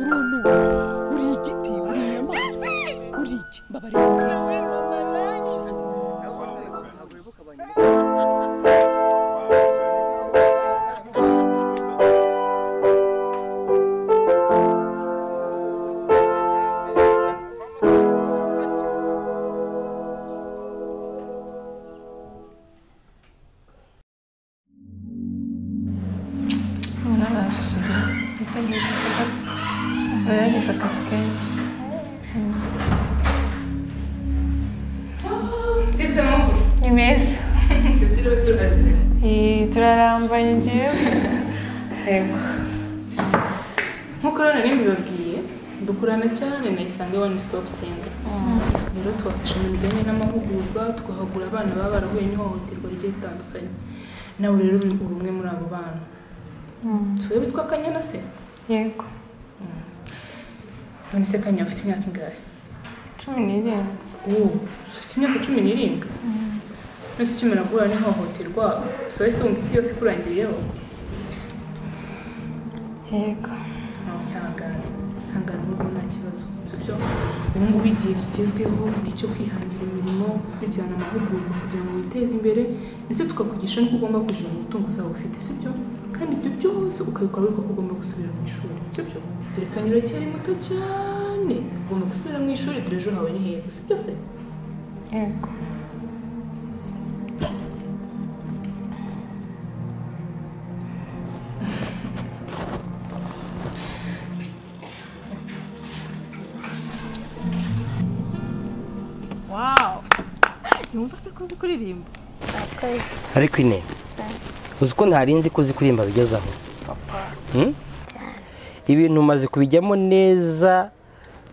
mwana uri igiti uri inyamaswa uri iki mbabarira Verisa Casquete. İmez. İyi, turarambanyije. nk'uko urabona rero mbibabwiye dukurana cyane na isange wani sitopu senta rero twafashe mu bijyanye n'amahugurwa twahagura abana baba barahuye n'ihohoterwa rigiye ritandukanye nawe rero uri uri umwe muri abo bana si wowe witwa kanyana se Yego. none se kanyana afite imyaka ingahe Cumi n'irindwi. ubu ufite imyaka cumi n'irindwi mbese ukimara guhura n'ihohoterwa si wowe se wumva isi yose ikurangiriyeho Yego. ihangane ihangane ubu nta kibazo sibyo ubu ngubu igihe kigezweho ni icyo kwihangira imirimo gukurikirana amahugurwa kugira ngo witeze imbere ndetse tukakugisha n'uko ugomba kwishyura umutungo uzaba ufite sibyo kandi ibyo byose ukabikora ariko ugomba gusubira mu ishuri sibyo dore kanyura cyari muto cyane ugomba gusubira mu ishuri dore ejo hawe ni heza sibyo se Yego. yumva se ko uzi kuririmba ariko ine uzi ko ntari nzi ko uzi kuririmba bigeze aho Hmm? ibintu umaze kubijyamo neza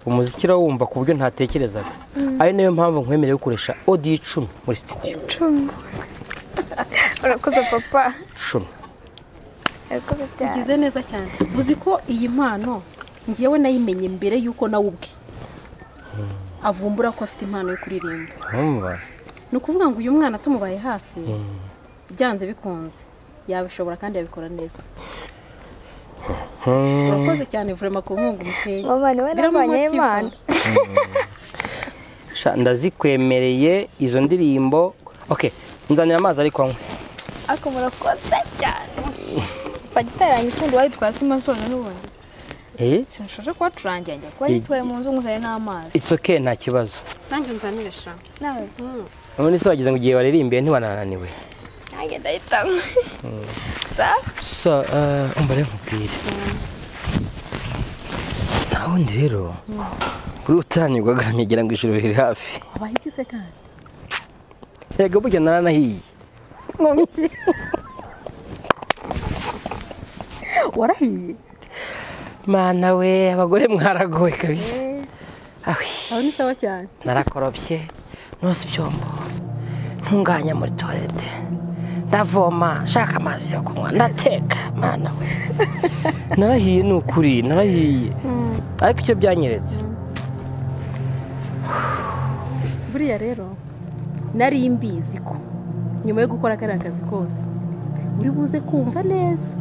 umuziki urawumva ku buryo ntatekerezaga ari nayo mpamvu nkwemereye gukoresha odiyo icumi muri sitidiyo urakoze papa icumi urakoze cyane ugize neza cyane uzi ko iyi mpano ngewe nayimenye mbere y'uko nawe ubwe avumbura ko afite impano yo kuririmba wumva ni ukuvuga ngo uyu mwana tumubaye hafi byanze bikunze yabishobora kandi yabikora neza urakoze cyane vurema ku nkunga umuteye mama niwe nabonye impano Sha, ndazikwemereye izo ndirimbo ok nzanira amazi ariko anywe ariko murakoze cyane papa giteranye ubundi wari twasi amasoza n'ubundi Eh, sinshobora kuba turangira njya kuba yitwaye mu nzu nguzanye n'amazi it's ok nta kibazo nanjye nzanire eshanu nawe none se wagize ngo igihe baririmbiye ntibanananiwe nanjye ndahita nkwe so uh, umva rero nkubwire nta wundi rero uri utanyurwaga nkegera ngo ijoro riri hafi wabahigize kandi yego burya naranahiye nkomyi warahiye mana we abagore mwaragowe kabisa awi aho ni sawa cyane narakorobye nose ibyombo ntunganya muri toilette ndavoma nshaka amazi yo kunywa ndateka mana we narahiye ni ukuri narahiye ariko icyo byanyeretse buriya rero nari mbizi ko nyuma yo gukora kariya kazi kose uri buze kumva neza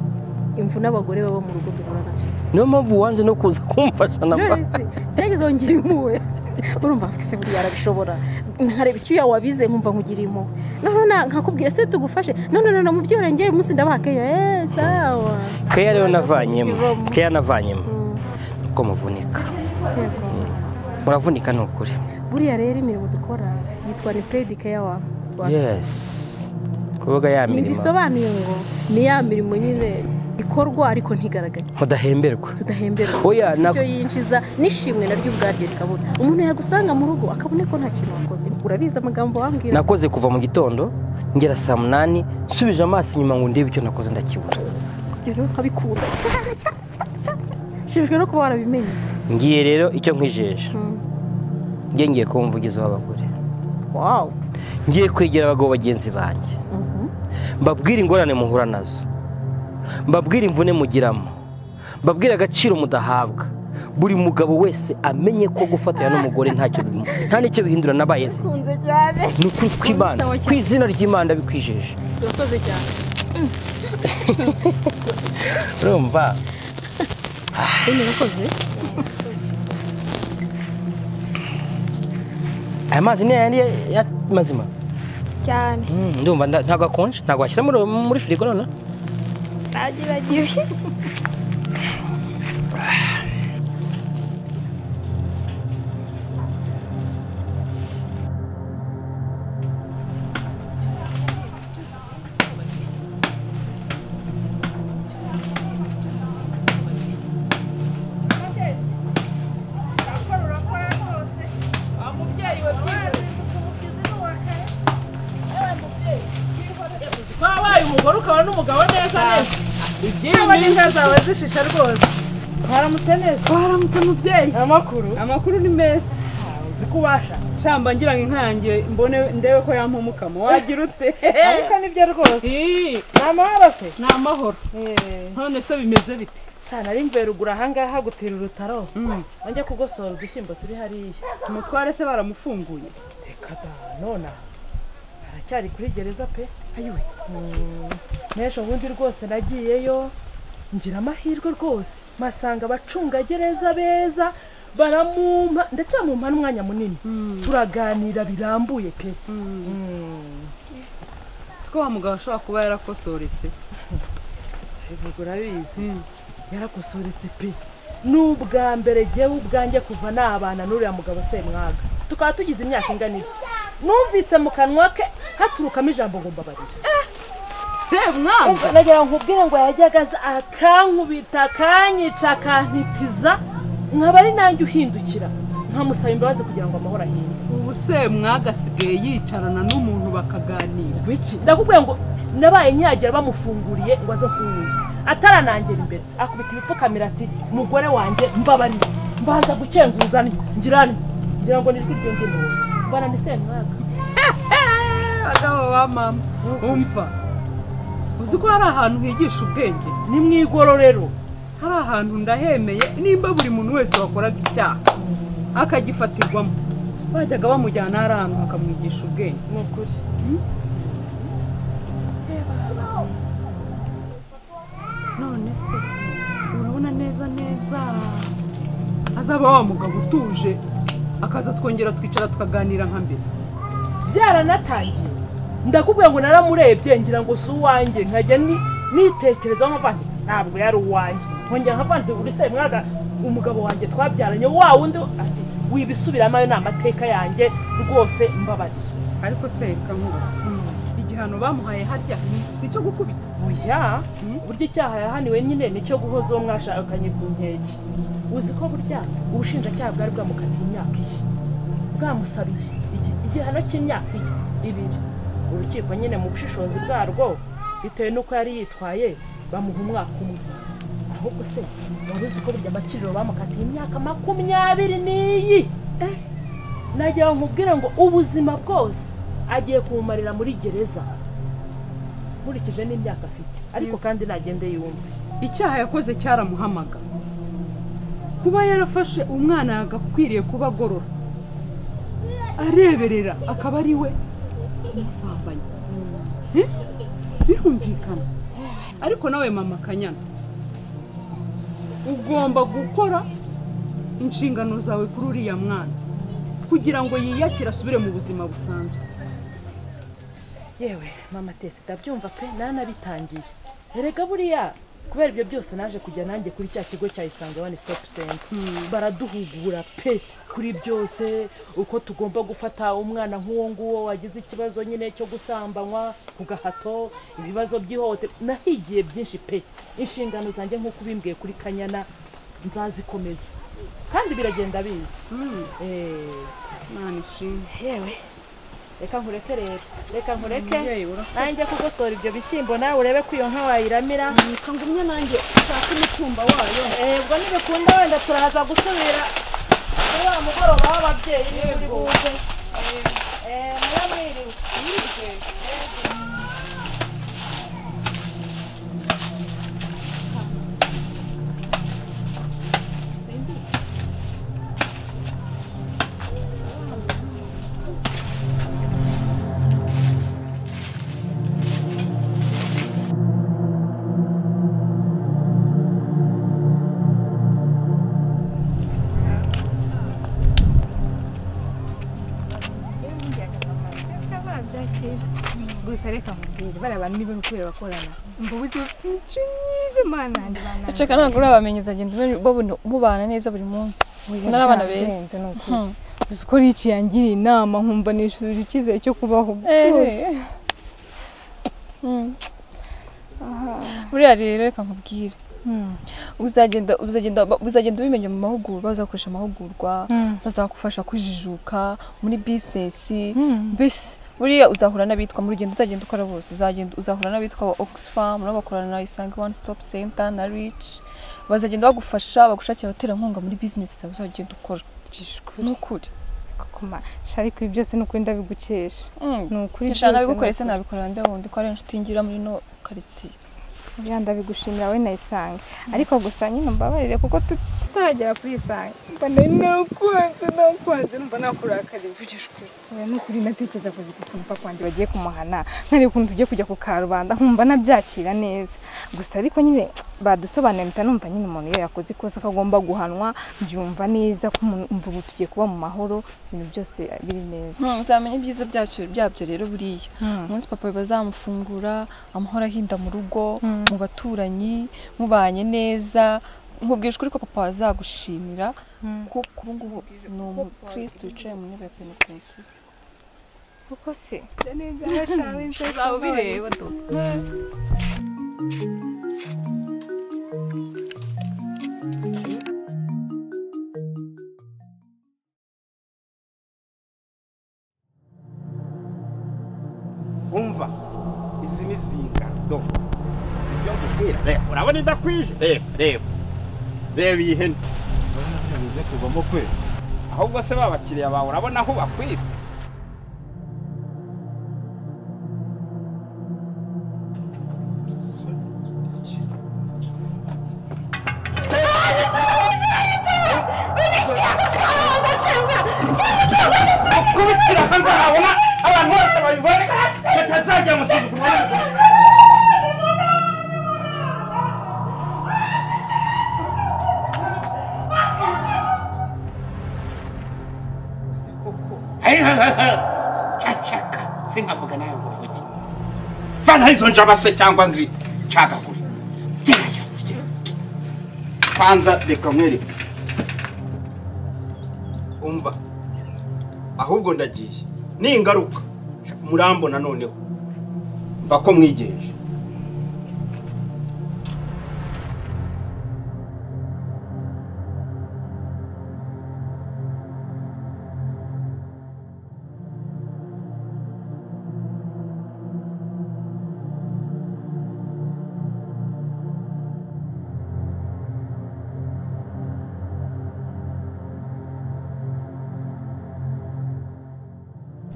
imvune abagore baba mu rugo duhura nazo niyo mpamvu wanze no kuza kumfasha na mba none se byageze ngo ngire impuhwe urumva se buriya arabishobora nkareba icyuya wabize nkumva nkugira impuhwe none na- nkakubwira se tugufashe none none mu byora ngewe umunsi ndabaha keya eee sawa keya rero navanyemo Kibamo. keya navanyemo Mm, nuko muvunika yego. muravunika ni ukuri buriya rero imirimo dukora yitwa ni pedi keya wa yesi kuvuga ya mirimo ntibisobanuye ngo ni ya mirimo nyine ikorwa ariko ntigaragare mudahemberwa tudahemberwa Oya, Ufite na- icyo yinjiza n'ishimwe naryo ubwaryo rikabona umuntu yagusanga mu rugo akabona ko nta kintu wakoze urabizi amagambo wambwira nakoze kuva mu gitondo ngera saa munani nsubije amaso inyuma ngo ndebe icyo nakoze ndakibura ibyo rero nkabikunda cyane cyane cyane cyane cyane. nshimishwa no kuba warabimenye ngiye rero icyo nkwijeje Mm. njye ngiye kuba umuvugizi w'abagore wawu ngiye kwegera abagabo bagenzi banjye mbabwire ingorane muhura nazo mbabwire imvune mugiramo mbabwire agaciro mudahabwa buri mugabo wese amenye ko gufatanya n'umugore ntacyo bimu- nta n'icyo bihindura nabaye se nze cyane ni ukuri kw'imana ku izina ry'imana ndabikwijeje urakoze cyane urumva Ah. Ine yakoze aya mazi ni ayandi ya- ya- mazima cyane Mm, ndumva nda- ntabwo akonje ntabwo washyira muri- muri firigo noneho nagerageje wabaye umugore ukaba n'umugabo neza neza iby'iyo neza zawe zishisha rwose waramutse neza waramutse mubyeyi amakuru amakuru ni meza uzi ko ubasha shamba ngira ngo inka yanjye mbone ndebe ko yampa umukamo wagira ute ariko nibyo rwose ni amahoro se ni amahoro none se bimeze bite Sana ari mverugura ahangaha gutera urutaro wanjye kugosora udushyimbo turi hariya umutware se baramufunguye reka da nona aracyari kuri gereza pe ayiwe n'ejo bundi rwose nagiyeyo ngira amahirwe rwose masanga abacungagereza beza baramumpa ndetse bamumpa n'umwanya munini turaganira birambuye pe si ko wa mugabo ashobora kuba yarakosoretse ubwo urabizi yarakosoretse pe ni ubwa mbere ngewe ubwanjye kuva nabana n'uriya mugabo semwaga tukaba tugize imyaka ingana ibyo numvise mu kanwa ke haturukamo ijambo ngo mbabarire semwamba nagira ngo nkubwire ngo yajyaga aza akankubita akanyica akantitiza nkaba ari nanjye uhindukira nkamusaba imbabazi kugira ngo amahoro ahinde ubu semwaga asigaye yicarana n'umuntu bakaganira wiki ndakubwiye ngo nabaye nkiyagira bamufunguriye ngo azasuhuze ataranangera imbere akubita ibipfukamira ati mugore wanjye mbabariye mbanza gukenguza ngirane ngira ngo nijwi ryumve umuntu mbana ni semwaga bagabo ba mama umva uzi ko hari ahantu higisha ubwenge ni mu igororero hari ahantu ndahemeye nimba buri muntu wese wakoraga icyaha akagifatirwamo bajyaga bamujyana hari ahantu bakamwigisha ubwenge ni ukuri none se urabona neza neza azaba wa mugabo utuje akaza twongera twicara tukaganira nka mbere byaranatangiye ndakubwira ngo naramurebye ngira ngo si uwanjye nkajya ni- nitekerezaho nkavandi ntabwo yari uwanjye nkongera nkavandi buri se mwaga umugabo wanjye twabyaranye wa wundi ati wibisubiramo ayo ni amateka yanjye rwose mbabarira ariko se reka nkubaze igihano bamuhaye harya ni- si icyo gukubita oya burya icyaha yahaniwe nyine nicyo guhoza uwo mwashakanye ku nkeke uzi ko burya ubushinjacyaha bwari bwamukatiye imyaka iyi bwamusabiye igi- igihano cy'imyaka iyi ibiri urukiko nyine mu bushishozi bwarwo bitewe n'uko yari yitwaye bamuha umwaka umwe ahubwo se wari uzi ko burya abakiriro bamukatiye imyaka makumyabiri n'iyi Eh, nagira ngo nkubwire ngo ubuzima bwose agiye kubumarira muri gereza nkurikije n'imyaka afite ariko kandi nagende yumve icyaha yakoze cyaramuhamaga kuba yarafashe umwana yagakwiriye kuba agorora areberera akaba ari we umusambanya Eh? birumvikana ariko nawe mama kanyana ugomba gukora inshingano zawe kuri uriya mwana kugira ngo yiyakire asubire mu buzima busanzwe yewe mama tesi ndabyumva pe nanabitangiye erega buriya kubera ibyo byose naje kujya nanjye kuri cya kigo cya isange wani sitopu senta baraduhugura pe kuri byose uko tugomba gufata umwana nk'uwo nguwo wagize ikibazo nyine cyo gusambanywa ku gahato ibibazo by'ihohoterwa nahigiye byinshi pe inshingano zanjye nk'uko ubimbwiye kuri kanyana nzazikomeza kandi biragenda biza Eh, mwana ishimwe yewe reka nkureke rero reka nkureke umubyeyi urakoze nanjye kugosora ibyo bishyimbo nawe urebe ko iyo nka wayiramira reka ngumye nanjye ushake umutumba wayo Eh, ubwo ntibikunda wenda turaza gusubira kuri wa mugoroba w'ababyeyi niba uri buze Eh, muba mwiriwe gusa reka mubwire bariya bantu niba kubera bakorana mba uzi bafite imico myiza mana nanjye bananira Iceka ntabwo urabamenya uzagenda umenya- babona mubana neza buri munsi n'abana beza. beza ni ukuri uzi ko n'iki yangiriye inama nkumva nishuje icyizere cyo kubaho byose Mm. buriya rero reka nkubwire Mm. uzagenda uzagenda uzagenda ubimenya mu mahugurwa uzakoresha amahugurwa Mm. bazagufasha kujijuka muri bizinesi Mm. mbese buriya uzahura n'abitwa mu rugendo uzagenda ukora bose uzagenda uzahura n'abitwa ba oxfam n'abakorana na isange one stop center na rich bazagenda bagufasha bagushakira abaterankunga muri bizinesi zawe uzagenda ukora ni ukuri kuma ariko ibi byose ni ukuri ndabigukesha Mm. ni ukuri Eshanu byose nabigukoreye se ni ukuri. nabikorera nde wundi ko ari inshuti ngira muri no karitsiye Buriya ndabigushimira wowe na isange ariko gusa nyine mbabarire kuko tut- tutagera kuri isange mba nari nakuhanze nakuhanze numva nakurakariye oya ni ukuri ndatekereza ku giti kumva kwanjye bagiye kumuhana nkareba ukuntu tugiye kujya ku karubanda nkumva nabyakira neza gusa ariko nyine badusobanuriye mpita numva nyine umuntu iyo yakoze ikosa akagomba guhanwa byumva neza ko umuntu- umva ubu tugiye kuba mu mahoro ibintu byose biri neza uzamenya ibyiza byacyo byabyo rero buriya Mm. umunsi papa bazamufungura amahoro ahinda mu rugo Mm. mu baturanyi mubanye neza nkubwije ukuri ko papa azagushimira kuko ubu ngubu ni umukristo wicaye mu ntebe ya penetensiyo kuko se uzaba ubireba dodo umva izi ni zinga do sibyo ngubwira reba urabona idakwije reba reba reba iyi hene bize kuvamo kwe ahubwo se ba bakiriya bawe urabona aho bakwize kubikira hanze habona abantu bose babibone batazajya mu kintu cacaka sinkavuga nawe ngo uvuge vanaho izo njaba se cyangwa nzi cagagure gerageza ugere. kwanza reka nkwereke umva ahubwo ndagiye ningaruka murambona noneho mva ko mwigenje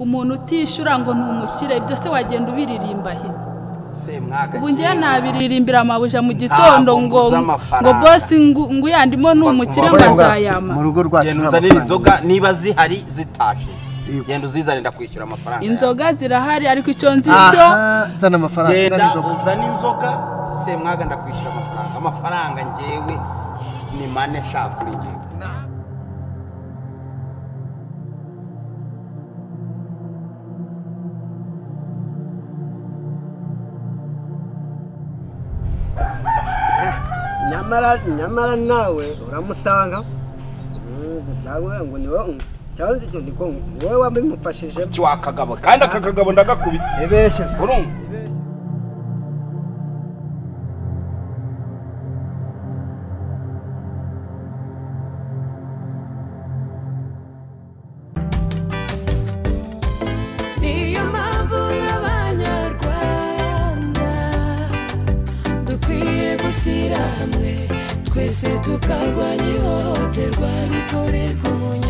umuntu utishyura ngo ni umukire ibyo se wagenda ubiririmba he semwaga ubu ngewe nabiririmbira amabuja mu gitondo ngo nguze amafaranga. ngo bosi ngu- nguyandimo ni umukire Ngo- ngo- nkazayama mu rugo rwacu genda nta uzanire mafaranga inzoga niba zihari zitashe genda uzizane ndakwishyura amafaranga inzoga zirahari ariko icyo nzi cyo aha zana amafaranga yawe. zana genda inzoga uzane inzoga semwaga ndakwishyura amafaranga amafaranga ngewe ni mane nshaka kuri ngewe nyamara nyamara nawe uramusanga ndabona ngo niwe um- cyangwa se icyo ni ko niwe wabimufashije iki wakagabo kandi aka kagabo ndagakubita ebeshe se urumva niyo mpamvu nk'abanyarwanda dukwiye gushyira hamwe twese tukarwanya ihohoterwa rikorerwa umunyarwanda